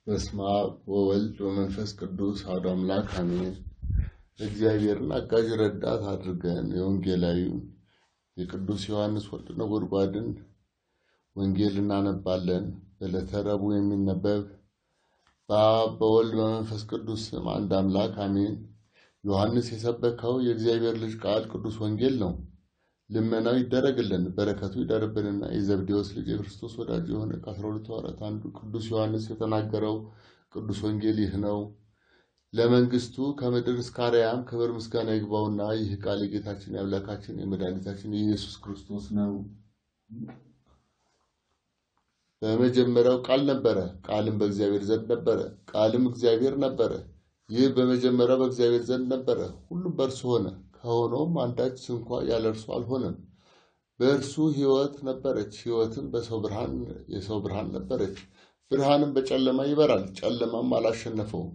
በስመ አብ ወወልድ ወመንፈስ ቅዱስ አሐዱ አምላክ አሜን። እግዚአብሔርን አጋዥ ረዳት አድርገን የወንጌላዊውን የቅዱስ ዮሐንስ ወልደ ነጎድጓድን ወንጌል እናነባለን። በዕለተ ረቡዕ የሚነበብ በአብ በወልድ በመንፈስ ቅዱስ ስም አንድ አምላክ አሜን። ዮሐንስ የሰበከው የእግዚአብሔር ልጅ ቃል ቅዱስ ወንጌል ነው። ልመናው ይደረግልን፣ በረከቱ ይደርብንና የዘብዴዎስ ልጅ የክርስቶስ ወዳጅ የሆነ ከአስራ ሁለቱ ሐዋርያት አንዱ ቅዱስ ዮሐንስ የተናገረው ቅዱስ ወንጌል ይህ ነው። ለመንግስቱ ከምድር እስከ አርያም ክብር ምስጋና ይግባውና ይህ ቃል የጌታችን የአምላካችን የመድኃኒታችን የኢየሱስ ክርስቶስ ነው። በመጀመሪያው ቃል ነበረ፣ ቃልም በእግዚአብሔር ዘንድ ነበረ፣ ቃልም እግዚአብሔር ነበረ። ይህ በመጀመሪያው በእግዚአብሔር ዘንድ ነበረ። ሁሉም በእርሱ ሆነ፣ ከሆነውም አንዳች ስንኳ ያለ እርሱ አልሆነም። በእርሱ ሕይወት ነበረች፣ ሕይወትም በሰው ብርሃን የሰው ብርሃን ነበረች። ብርሃንም በጨለማ ይበራል፣ ጨለማም አላሸነፈውም።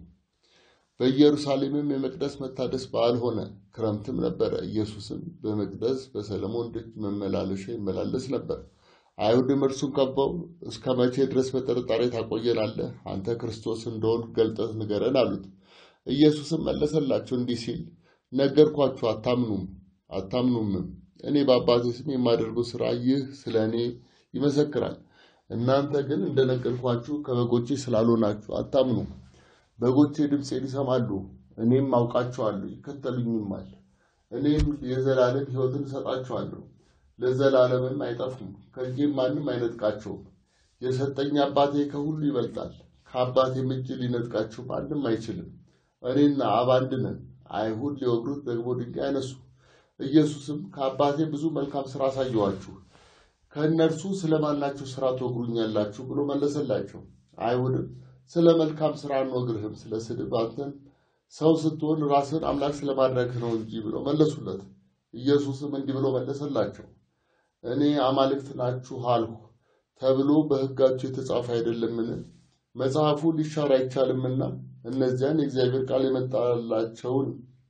በኢየሩሳሌምም የመቅደስ መታደስ በዓል ሆነ፣ ክረምትም ነበረ። ኢየሱስም በመቅደስ በሰለሞን ደጅ መመላለሻ ይመላለስ ነበር። አይሁድም እርሱን ከበው እስከ መቼ ድረስ በጥርጣሬ ታቆየናለህ? አንተ ክርስቶስ እንደሆንክ ገልጠህ ንገረን አሉት። ኢየሱስም መለሰላቸው እንዲህ ሲል ነገርኳችሁ፣ አታምኑም አታምኑምም። እኔ በአባቴ ስም የማደርገው ሥራ ይህ ስለ እኔ ይመሰክራል። እናንተ ግን እንደነገርኳችሁ ከበጎቼ ስላልሆናችሁ አታምኑም። በጎቼ ድምፄን ይሰማሉ፣ እኔም አውቃቸዋለሁ፣ ይከተሉኝማል። እኔም የዘላለም ሕይወትን እሰጣቸዋለሁ፣ ለዘላለምም አይጠፉም፣ ከእጄም ማንም አይነጥቃቸውም። የሰጠኝ አባቴ ከሁሉ ይበልጣል፣ ከአባቴም እጅ ሊነጥቃቸው ማንም አይችልም። እኔና አብ አንድ ነን። አይሁድ ሊወግሩት ደግሞ ድንጋይ አነሱ። ኢየሱስም ከአባቴ ብዙ መልካም ሥራ አሳየኋችሁ፣ ከእነርሱ ስለማናችሁ ሥራ ትወግሩኛላችሁ ብሎ መለሰላቸው። አይሁድም ስለ መልካም ሥራ አንወግርህም፣ ስለ ስድብ አንተን ሰው ስትሆን ራስን አምላክ ስለማድረግህ ነው እንጂ ብሎ መለሱለት። ኢየሱስም እንዲህ ብሎ መለሰላቸው፣ እኔ አማልክት ናችሁ አልሁ ተብሎ በሕጋችሁ የተጻፈ አይደለምን? መጽሐፉ ሊሻር አይቻልምና እነዚያን የእግዚአብሔር ቃል የመጣላቸውን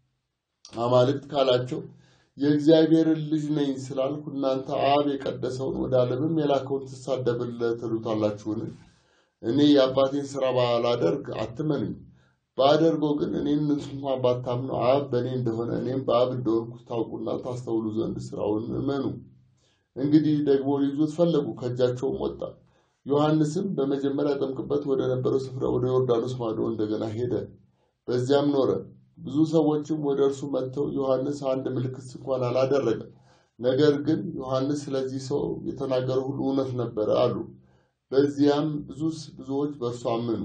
አማልክት ካላቸው የእግዚአብሔርን ልጅ ነኝ ስላልኩ እናንተ አብ የቀደሰውን ወደ ዓለምም የላከውን ትሳደብለት ትሉታላችሁን? እኔ የአባቴን ሥራ ባላደርግ አትመኑኝ። ባደርገው ግን እኔን እንኳ ባታምኑ አብ በእኔ እንደሆነ እኔም በአብ እንደሆንኩ ታውቁና ታስተውሉ ዘንድ ሥራውን እመኑ። እንግዲህ ደግሞ ሊይዙት ፈለጉ፣ ከእጃቸውም ወጣ። ዮሐንስም በመጀመሪያ ያጠምቅበት ወደ ነበረው ስፍራ ወደ ዮርዳኖስ ማዶ እንደገና ሄደ፣ በዚያም ኖረ። ብዙ ሰዎችም ወደ እርሱ መጥተው ዮሐንስ አንድ ምልክት እንኳን አላደረገም፣ ነገር ግን ዮሐንስ ስለዚህ ሰው የተናገረው ሁሉ እውነት ነበረ አሉ። በዚያም ብዙ ብዙዎች በእርሱ አመኑ።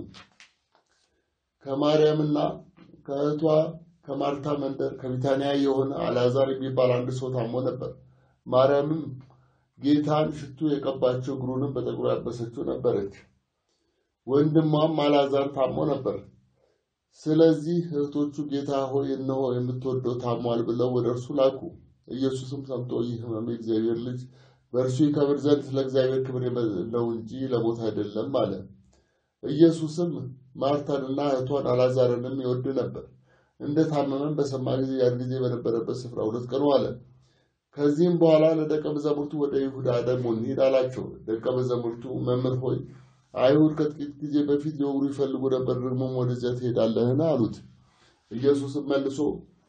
ከማርያምና ከእህቷ ከማርታ መንደር ከቢታንያ የሆነ አልዓዛር የሚባል አንድ ሰው ታሞ ነበር። ማርያምም ጌታን ሽቱ የቀባቸው እግሩንም በጠጉሩ ያበሰችው ነበረች። ወንድሟም አልዓዛር ታሞ ነበር። ስለዚህ እህቶቹ ጌታ ሆይ እነሆ የምትወደው ታሟል ብለው ወደ እርሱ ላኩ። ኢየሱስም ሰምቶ ይህ ሕመም የእግዚአብሔር ልጅ በእርሱ ይከብር ዘንድ ስለ እግዚአብሔር ክብር ነው እንጂ ለሞት አይደለም አለ። ኢየሱስም ማርታንና እህቷን አልዓዛርንም ይወድ ነበር። እንደ ታመመን በሰማ ጊዜ ያን ጊዜ በነበረበት ስፍራ ሁለት ቀን ዋለ። ከዚህም በኋላ ለደቀ መዛሙርቱ ወደ ይሁዳ ደግሞ እንሂድ አላቸው። ደቀ መዛሙርቱ መምህር ሆይ አይሁድ ከጥቂት ጊዜ በፊት ሊወግሩ ይፈልጉ ነበር፣ ደግሞም ወደዚያ ትሄዳለህን? አሉት። ኢየሱስም መልሶ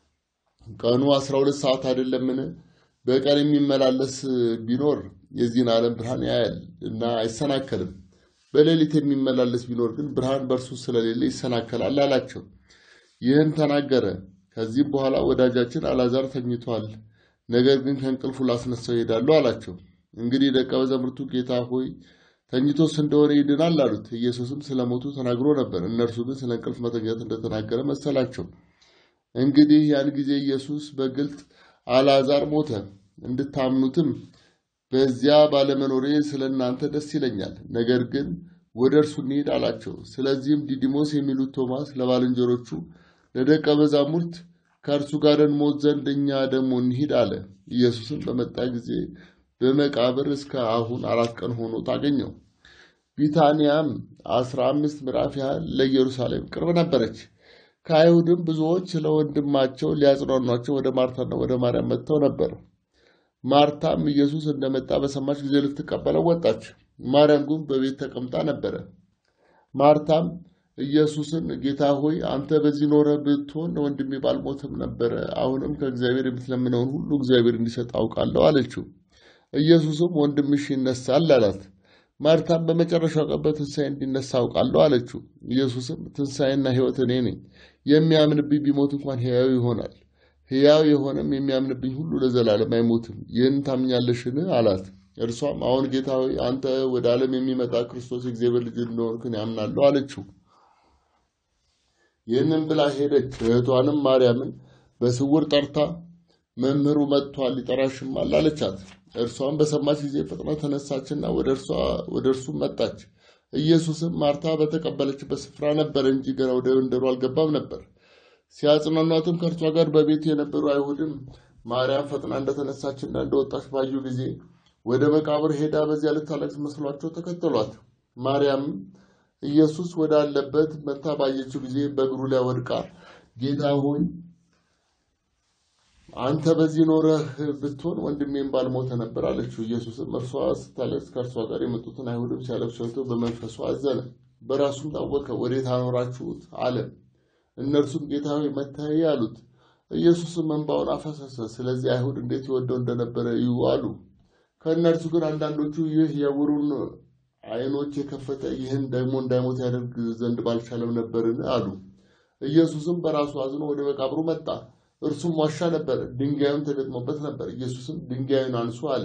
ቀኑ አስራ ሁለት ሰዓት አይደለምን? በቀን የሚመላለስ ቢኖር የዚህን ዓለም ብርሃን ያያል እና አይሰናከልም። በሌሊት የሚመላለስ ቢኖር ግን ብርሃን በእርሱ ስለሌለ ይሰናከላል አላቸው። ይህን ተናገረ። ከዚህም በኋላ ወዳጃችን አልዓዛር ተኝቷል፣ ነገር ግን ከእንቅልፉ ላስነሳው ይሄዳለሁ አላቸው። እንግዲህ ደቀ መዛሙርቱ ጌታ ሆይ ተኝቶስ እንደሆነ ይድናል አሉት። ኢየሱስም ስለ ሞቱ ተናግሮ ነበር፣ እነርሱ ግን ስለ እንቅልፍ መተኛት እንደተናገረ መሰላቸው። እንግዲህ ያን ጊዜ ኢየሱስ በግልጥ አልዓዛር ሞተ፣ እንድታምኑትም በዚያ ባለመኖሬ ስለ እናንተ ደስ ይለኛል፣ ነገር ግን ወደ እርሱ እንሂድ አላቸው። ስለዚህም ዲዲሞስ የሚሉት ቶማስ ለባልንጀሮቹ ለደቀ መዛሙርት ከእርሱ ጋር እንሞት ዘንድ እኛ ደግሞ እንሂድ አለ። ኢየሱስም በመጣ ጊዜ በመቃብር እስከ አሁን አራት ቀን ሆኖ ታገኘው። ቢታንያም አስራ አምስት ምዕራፍ ያህል ለኢየሩሳሌም ቅርብ ነበረች። ከአይሁድም ብዙዎች ስለ ወንድማቸው ሊያጽናኗቸው ወደ ማርታና ወደ ማርያም መጥተው ነበር። ማርታም ኢየሱስ እንደመጣ በሰማች ጊዜ ልትቀበለው ወጣች። ማርያም ግን በቤት ተቀምጣ ነበረ። ማርታም ኢየሱስን ጌታ ሆይ አንተ በዚህ ኖረ ብትሆን ወንድሜ ባልሞትም ነበረ። አሁንም ከእግዚአብሔር የምትለምነውን ሁሉ እግዚአብሔር እንዲሰጥ አውቃለሁ አለችው። ኢየሱስም ወንድምሽ ይነሳል አላት። ማርታም በመጨረሻው ቀን በትንሣኤ እንዲነሳ አውቃለሁ አለችው። ኢየሱስም ትንሣኤና ሕይወት እኔ ነኝ፣ የሚያምንብኝ ቢሞት እንኳን ሕያው ይሆናል፣ ሕያው የሆነም የሚያምንብኝ ሁሉ ለዘላለም አይሞትም። ይህን ታምኛለሽን? አላት። እርሷም አሁን ጌታ ሆይ አንተ ወደ ዓለም የሚመጣ ክርስቶስ የእግዚአብሔር ልጅ እንደሆንክን ያምናለሁ አለችው። ይህንን ብላ ሄደች። እህቷንም ማርያምን በስውር ጠርታ መምህሩ መጥቷል፣ ይጠራሽማል አለቻት። እርሷም በሰማች ጊዜ ፍጥነት ተነሳችና ወደ እርሱ መጣች። ኢየሱስም ማርታ በተቀበለችበት ስፍራ ነበረ እንጂ ገና ወደ መንደሩ አልገባም ነበር። ሲያጽናኗትም ከእርሷ ጋር በቤት የነበሩ አይሁድም ማርያም ፈጥና እንደተነሳችና እንደወጣች ባዩ ጊዜ ወደ መቃብር ሄዳ በዚያ ልታለቅስ መስሏቸው ተከተሏት። ማርያምም ኢየሱስ ወዳለበት መታ ባየችው ጊዜ በእግሩ ላይ ወድቃ ጌታ ሆይ አንተ በዚህ ኖረህ ብትሆን ወንድሜም ባልሞተ ነበር አለችው። ኢየሱስም እርሷ ስታለቅስ ከእርሷ ጋር የመጡትን አይሁድም ሲያለቅሱ አይቶ በመንፈሱ አዘነ፣ በራሱም ታወከ። ወዴት አኖራችሁት አለ። እነርሱም ጌታ ሆይ መታየ አሉት። ኢየሱስም እንባውን አፈሰሰ። ስለዚህ አይሁድ እንዴት ይወደው እንደነበረ እዩ አሉ። ከእነርሱ ግን አንዳንዶቹ ይህ የዕውሩን ዓይኖች የከፈተ ይህን ደግሞ እንዳይሞት ያደርግ ዘንድ ባልቻለም ነበርን አሉ። ኢየሱስም በራሱ አዝኖ ወደ መቃብሩ መጣ። እርሱም ዋሻ ነበር፣ ድንጋዩም ተገጥሞበት ነበር። ኢየሱስም ድንጋዩን አንሱ አለ።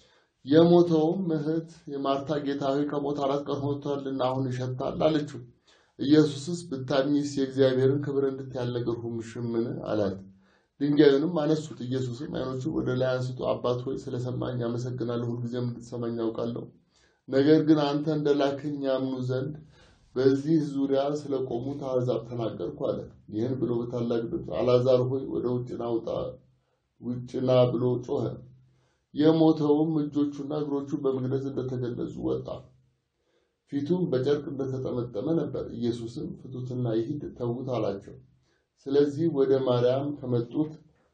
የሞተውም እህት የማርታ ጌታ ሆይ ከሞት አራት ቀን ሆኖታልና አሁን ይሸታል አለችው። ኢየሱስስ ብታምኚስ የእግዚአብሔርን ክብር እንድታይ አልነገርሁሽምን አላት። ድንጋዩንም አነሱት። ኢየሱስም ዓይኖቹን ወደ ላይ አንስቶ አባት ሆይ ስለሰማኝ አመሰግናለሁ፣ ሁልጊዜም እንድትሰማኝ ያውቃለሁ። ነገር ግን አንተ እንደ ላክኝ ያምኑ ዘንድ በዚህ ዙሪያ ስለቆሙት አሕዛብ ተናገርኩ አለ። ይህን ብሎ በታላቅ ድምፅ አልዓዛር ሆይ ወደ ውጭ ና ውጣ፣ ውጭ ና ብሎ ጮኸ። የሞተውም እጆቹና እግሮቹ በመግነዝ እንደተገነዙ ወጣ፣ ፊቱም በጨርቅ እንደተጠመጠመ ነበር። ኢየሱስም ፍቱትና ይሂድ ተዉት አላቸው። ስለዚህ ወደ ማርያም ከመጡት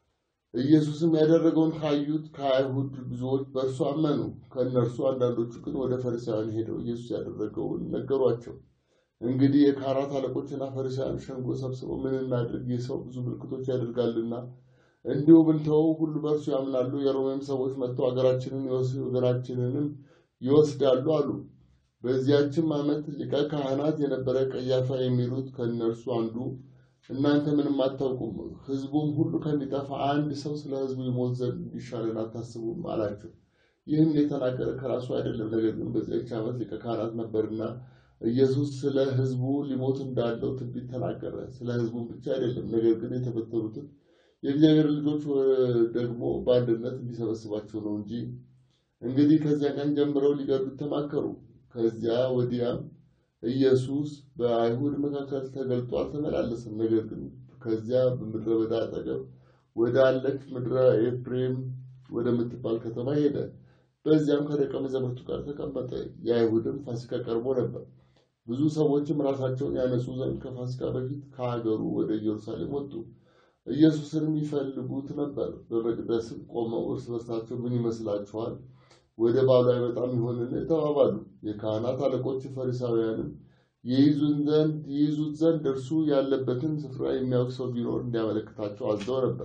ኢየሱስም ያደረገውን ካዩት ከአይሁድ ብዙዎች በእርሱ አመኑ። ከእነርሱ አንዳንዶቹ ግን ወደ ፈሪሳውያን ሄደው ኢየሱስ ያደረገውን ነገሯቸው። እንግዲህ የካህናት አለቆችና ፈሪሳውያን ሸንጎ ሰብስበው ምን እናድርግ? ይህ ሰው ብዙ ምልክቶች ያደርጋልና እንዲሁ ብንተወው ሁሉ በእርሱ ያምናሉ። የሮሜም ሰዎች መጥተው አገራችንን ወገናችንንም ይወስዳሉ አሉ። በዚያችም ዓመት ሊቀ ካህናት የነበረ ቀያፋ የሚሉት ከእነርሱ አንዱ እናንተ ምንም አታውቁም፣ ሕዝቡም ሁሉ ከሚጠፋ አንድ ሰው ስለ ሕዝቡ ይሞት ዘንድ እንዲሻለን አታስቡም አላቸው። ይህም የተናገረ ከራሱ አይደለም፣ ነገር ግን በዚያች ዓመት ሊቀ ካህናት ነበርና ኢየሱስ ስለ ሕዝቡ ሊሞት እንዳለው ትንቢት ተናገረ። ስለ ሕዝቡም ብቻ አይደለም፣ ነገር ግን የተበተኑትን የእግዚአብሔር ልጆች ደግሞ በአንድነት እንዲሰበስባቸው ነው እንጂ። እንግዲህ ከዚያ ቀን ጀምረው ሊገድሉት ተማከሩ። ከዚያ ወዲያም ኢየሱስ በአይሁድ መካከል ተገልጦ አልተመላለሰም። ነገር ግን ከዚያ በምድረ በዳ አጠገብ ወደ አለች ምድረ ኤፍሬም ወደምትባል ከተማ ሄደ። በዚያም ከደቀ መዛሙርቱ ጋር ተቀመጠ። የአይሁድም ፋሲካ ቀርቦ ነበር። ብዙ ሰዎችም ራሳቸውን ያነጹ ዘንድ ከፋሲካ በፊት ከሀገሩ ወደ ኢየሩሳሌም ወጡ። ኢየሱስንም ይፈልጉት ነበር። በመቅደስም ቆመው እርስ በርሳቸው ምን ይመስላችኋል? ወደ ባሉ አይመጣም ይሆንን? ተባባሉ። የካህናት አለቆች ፈሪሳውያንም ይይዙን ዘንድ ይይዙት ዘንድ እርሱ ያለበትን ስፍራ የሚያውቅ ሰው ቢኖር እንዲያመለክታቸው አዘው ነበር።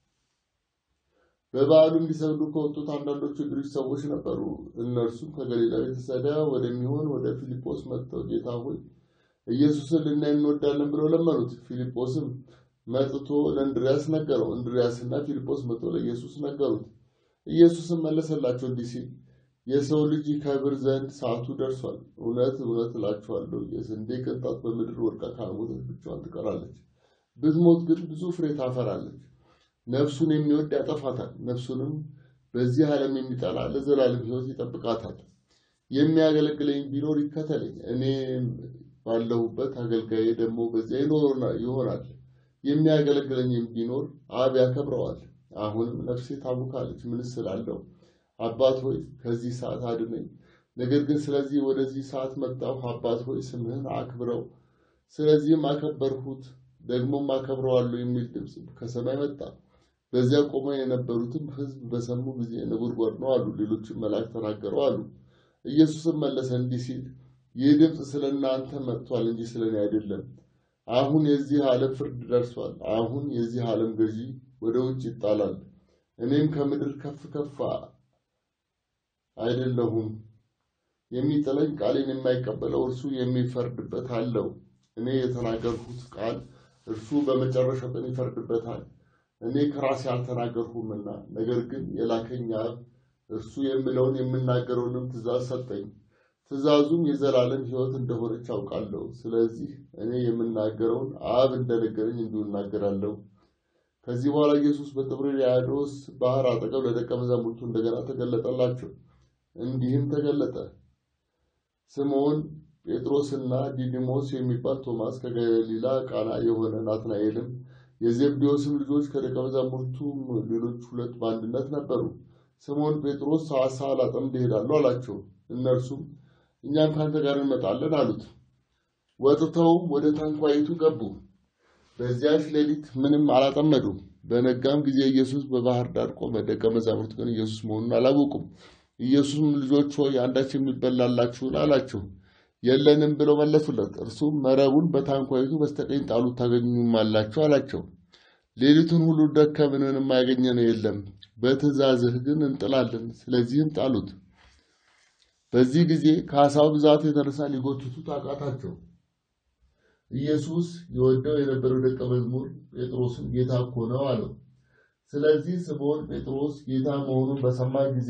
በበዓሉ እንዲሰግዱ ከወጡት አንዳንዶቹ የግሪክ ሰዎች ነበሩ። እነርሱም ከገሊላ ቤተሰዳ ወደሚሆን ወደ ፊልጶስ መጥተው ጌታ ሆይ ኢየሱስን ልናይ እንወዳለን ብለው ለመኑት። ፊልጶስም መጥቶ ለእንድሪያስ ነገረው። እንድሪያስና ፊልጶስ መጥቶ ለኢየሱስ ነገሩት። ኢየሱስም መለሰላቸው እንዲህ ሲል የሰው ልጅ ይከብር ዘንድ ሰዓቱ ደርሷል። እውነት እውነት እላችኋለሁ የስንዴ ቅንጣት በምድር ወድቃ ካልሞተች ብቻዋን ትቀራለች፣ ብትሞት ግን ብዙ ፍሬ ታፈራለች። ነፍሱን የሚወድ ያጠፋታል፣ ነፍሱንም በዚህ ዓለም የሚጠላ ለዘላለም ሕይወት ይጠብቃታል። የሚያገለግለኝ ቢኖር ይከተለኝ፣ እኔ ባለሁበት አገልጋዬ ደግሞ በዚያ ይሆናል። የሚያገለግለኝም ቢኖር አብ ያከብረዋል። አሁንም ነፍሴ ታውካለች። ምን ስላለው አባት ሆይ ከዚህ ሰዓት አድነኝ። ነገር ግን ስለዚህ ወደዚህ ሰዓት መጣሁ። አባት ሆይ ስምህን አክብረው፣ ስለዚህም አከበርሁት፣ ደግሞም አከብረዋለሁ የሚል ድምፅ ከሰማይ መጣ። በዚያ ቆመው የነበሩትም ሕዝብ በሰሙ ጊዜ ነጎድጓድ ነው አሉ። ሌሎችም መልአክ ተናገረው አሉ። ኢየሱስም መለሰ እንዲህ ሲል ይህ ድምፅ ስለ እናንተ መጥቷል እንጂ ስለ እኔ አይደለም። አሁን የዚህ ዓለም ፍርድ ደርሷል። አሁን የዚህ ዓለም ገዢ ወደ ውጭ ይጣላል። እኔም ከምድር ከፍ ከፍ አይደለሁም። የሚጥለኝ ቃሌን የማይቀበለው እርሱ የሚፈርድበት አለው። እኔ የተናገርሁት ቃል እርሱ በመጨረሻው ቀን ይፈርድበታል። እኔ ከራሴ አልተናገርሁምና፣ ነገር ግን የላከኝ አብ እርሱ የምለውን የምናገረውንም ትእዛዝ ሰጠኝ። ትእዛዙም የዘላለም ሕይወት እንደሆነች አውቃለሁ። ስለዚህ እኔ የምናገረውን አብ እንደነገረኝ እንዲሁ እናገራለሁ። ከዚህ በኋላ ኢየሱስ በጥብርያዶስ ባህር አጠገብ ለደቀ መዛሙርቱ እንደገና ተገለጠላቸው። እንዲህም ተገለጠ። ስምዖን ጴጥሮስና ዲዲሞስ የሚባል ቶማስ፣ ከገሊላ ቃና የሆነ ናትናኤልም፣ የዘብዴዎስም ልጆች ከደቀ መዛሙርቱም ሌሎች ሁለት በአንድነት ነበሩ። ስምዖን ጴጥሮስ ዓሣ ላጠምድ እሄዳለሁ አላቸው። እነርሱም እኛም ከአንተ ጋር እንመጣለን አሉት። ወጥተውም ወደ ታንኳይቱ ገቡ። በዚያች ሌሊት ምንም አላጠመዱም። በነጋም ጊዜ ኢየሱስ በባህር ዳር ቆመ። ደቀ መዛሙርት ግን ኢየሱስ መሆኑን አላወቁም። ኢየሱስም ልጆች ሆይ አንዳች የሚበላላችሁን አላቸው። የለንም ብለው መለሱለት። እርሱም መረቡን በታንኳይቱ በስተቀኝ ጣሉት ታገኙማላችሁ አላቸው። ሌሊቱን ሁሉ ደከምን፣ ምንም ያገኘነው የለም። በትእዛዝህ ግን እንጥላለን። ስለዚህም ጣሉት። በዚህ ጊዜ ከዓሣው ብዛት የተነሳ ሊጎትቱት አቃታቸው። ኢየሱስ የወደው የነበረው ደቀ መዝሙር ጴጥሮስም ጌታ እኮ ነው አለው። ስለዚህ ስምዖን ጴጥሮስ ጌታ መሆኑን በሰማ ጊዜ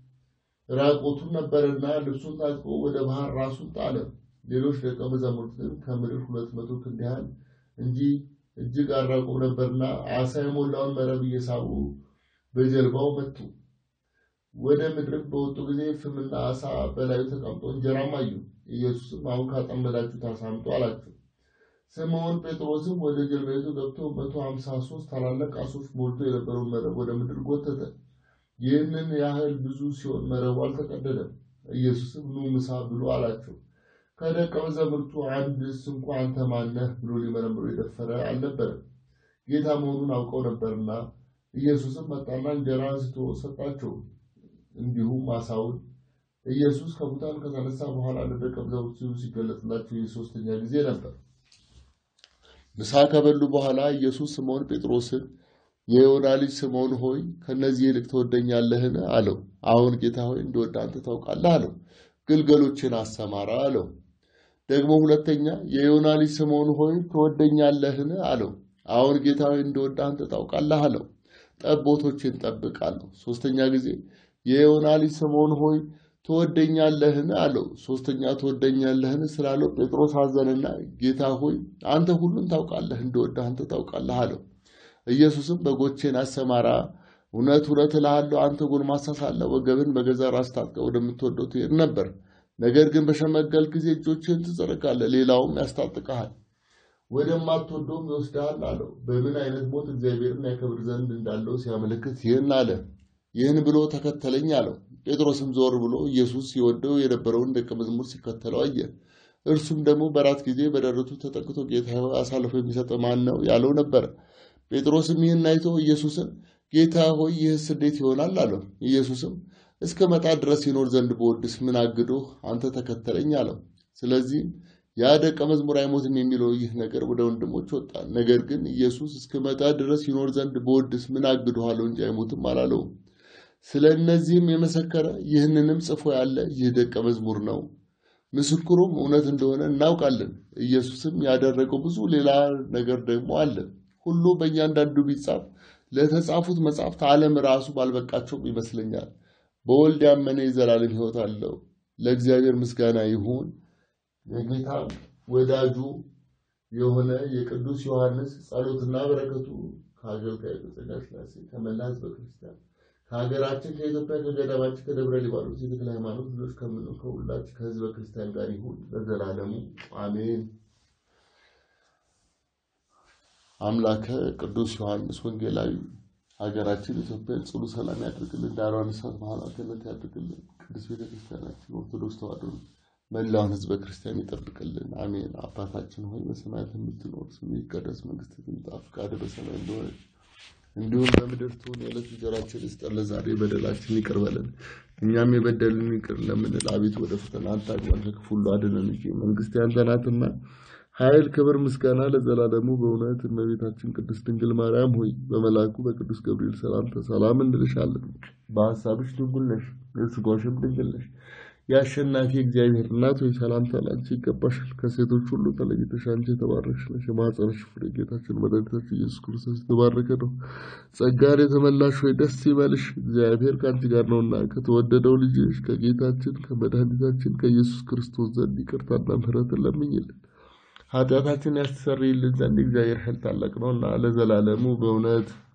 ራቆቱን ነበርና ልብሱን ታጥቆ ወደ ባህር ራሱን ጣለ። ሌሎች ደቀ መዛሙርት ግን ከምድር ሁለት መቶ ክንድ ያህል እንጂ እጅግ አራቁም ነበርና ዓሣ የሞላውን መረብ እየሳቡ በጀልባው መቱ። ወደ ምድርም በወጡ ጊዜ ፍምና ዓሣ በላዩ ተቀምጦ እንጀራም አዩ። ኢየሱስም አሁን ካጠመዳችሁት ዓሣ አምጡ አላቸው። ስምዖን ጴጥሮስም ወደ ጀልባይቱ ገብቶ መቶ ሀምሳ ሦስት ታላላቅ ዓሦች ሞልቶ የነበረውን መረብ ወደ ምድር ጎተተ። ይህንን ያህል ብዙ ሲሆን መረቡ አልተቀደደም። ኢየሱስም ኑ ምሳ ብሎ አላቸው። ከደቀ መዛሙርቱ አንድስ እንኳ አንተ ማነህ ብሎ ሊመረምሮ የደፈረ አልነበረም፣ ጌታ መሆኑን አውቀው ነበርና። ኢየሱስም መጣና እንጀራ አንስቶ ሰጣቸው፣ እንዲሁም ዓሣውን። ኢየሱስ ከሙታን ከተነሳ በኋላ ለደቀ መዛሙርቱ ሲገለጥላቸው የሦስተኛ ጊዜ ነበር። ምሳ ከበሉ በኋላ ኢየሱስ ስምዖን ጴጥሮስን የዮና ልጅ ስምዖን ሆይ ከእነዚህ ይልቅ ትወደኛለህን? አለው። አዎን ጌታ ሆይ እንደወደ አንተ ታውቃለህ አለው። ግልገሎችን አሰማራ አለው። ደግሞ ሁለተኛ የዮና ልጅ ስምዖን ሆይ ትወደኛለህን? አለው። አዎን ጌታ ሆይ እንደወደ አንተ ታውቃለህ አለው። ጠቦቶችን ጠብቅ አለው። ሶስተኛ ጊዜ የዮና ልጅ ስምዖን ሆይ ትወደኛለህን? አለው። ሶስተኛ ትወደኛለህን ስላለው ጴጥሮስ አዘነና ጌታ ሆይ አንተ ሁሉን ታውቃለህ፣ እንደወደ አንተ ታውቃለህ አለው። ኢየሱስም በጎቼን አሰማራ፣ እውነት እውነት እልሃለሁ አንተ ጎልማሳ ሳለህ ወገብን በገዛ ራስህ ታጥቀህ ወደምትወደው ትሄድ ነበር። ነገር ግን በሸመገልክ ጊዜ እጆችህን ትዘረጋለህ፣ ሌላውም ያስታጥቀሃል፣ ወደማትወደውም ይወስድሃል አለው። በምን አይነት ሞት እግዚአብሔርን ያከብር ዘንድ እንዳለው ሲያመለክት ይህን አለ። ይህን ብሎ ተከተለኝ አለው። ጴጥሮስም ዞር ብሎ ኢየሱስ የወደው የነበረውን ደቀ መዝሙር ሲከተለው አየ። እርሱም ደግሞ በራት ጊዜ በደረቱ ተጠቅቶ ጌታ ሆይ አሳልፎ የሚሰጥ ማን ነው ያለው ነበር። ጴጥሮስም ይህን አይቶ ኢየሱስን ጌታ ሆይ ይህስ እንዴት ይሆናል አለው። ኢየሱስም እስከ መጣ ድረስ ይኖር ዘንድ በወድስ ምን አግዶህ አንተ ተከተለኝ አለው። ስለዚህም ያ ደቀ መዝሙር አይሞትም የሚለው ይህ ነገር ወደ ወንድሞች ወጣ። ነገር ግን ኢየሱስ እስከ መጣ ድረስ ይኖር ዘንድ በወድስ ምን አግዶሃለሁ እንጂ አይሞትም አላለውም። ስለ እነዚህም የመሰከረ ይህንንም ጽፎ ያለ ይህ ደቀ መዝሙር ነው። ምስክሩም እውነት እንደሆነ እናውቃለን። ኢየሱስም ያደረገው ብዙ ሌላ ነገር ደግሞ አለ። ሁሉ በእያንዳንዱ ቢጻፍ ለተጻፉት መጻሕፍት ዓለም ራሱ ባልበቃቸውም ይመስለኛል። በወልድ ያመነ የዘላለም ሕይወት አለው። ለእግዚአብሔር ምስጋና ይሁን። የጌታ ወዳጁ የሆነ የቅዱስ ዮሐንስ ጸሎትና በረከቱ ከአገልጋይ በጸጋ ሥላሴ ከመላ ሕዝበ ክርስቲያን ከሀገራችን ከኢትዮጵያ ከገዳማችን ከደብረ ሊባኖስ የተክለ ሃይማኖት ልጆች ከምነው ከሁላችን ከሕዝበ ክርስቲያን ጋር ይሁን ለዘላለሙ አሜን። አምላከ ቅዱስ ዮሐንስ ወንጌላዊ ሀገራችን ኢትዮጵያን ጽኑ ሰላም ያድርግልን፣ ዳሯን እሳት መሀላትነት ያድርግልን። ቅዱስ ቤተክርስቲያናችን ኦርቶዶክስ ተዋሕዶ መላውን ሕዝበ ክርስቲያን ይጠብቅልን፣ አሜን። አባታችን ሆይ በሰማያት የምትኖር ስምህ ይቀደስ፣ መንግስትህ ትምጣ፣ ፈቃድህ በሰማይ እንደሆነች እንዲሁም በምድር ትሁን የዕለት እንጀራችንን ስጠን ለዛሬ፣ በደላችን ይቅር በለን እኛም የበደልን ይቅር እንደምንል፣ አቤቱ ወደ ፈተና አታግባን ከክፉ ሁሉ አድነን እንጂ መንግሥት ያንተ ናትና ኃይል፣ ክብር፣ ምስጋና ለዘላለሙ። በእውነት እመቤታችን ቅድስት ድንግል ማርያም ሆይ በመልአኩ በቅዱስ ገብርኤል ሰላምታ ሰላም እንልሻለን። በሐሳብሽ ድንግል ነሽ፣ በሥጋሽም ድንግል ነሽ። የአሸናፊ እግዚአብሔር እናት ሆይ ሰላምታ ላንቺ ይገባሻል። ከሴቶች ሁሉ ተለይተሽ አንቺ የተባረክሽ ነሽ። የማኅፀንሽ ፍሬ ጌታችን መድኃኒታችን ኢየሱስ ክርስቶስ የተባረከ ነው። ጸጋን የተመላሽ ሆይ ደስ ይበልሽ፣ እግዚአብሔር ከአንቺ ጋር ነውና ከተወደደው ልጅሽ ከጌታችን ከመድኃኒታችን ከኢየሱስ ክርስቶስ ዘንድ ይቅርታና ምሕረትን ለምኝልን ኃጢአታችን ያስተሰርይልን ዘንድ እግዚአብሔር ኃይል ታላቅ ነውና ለዘላለሙ በእውነት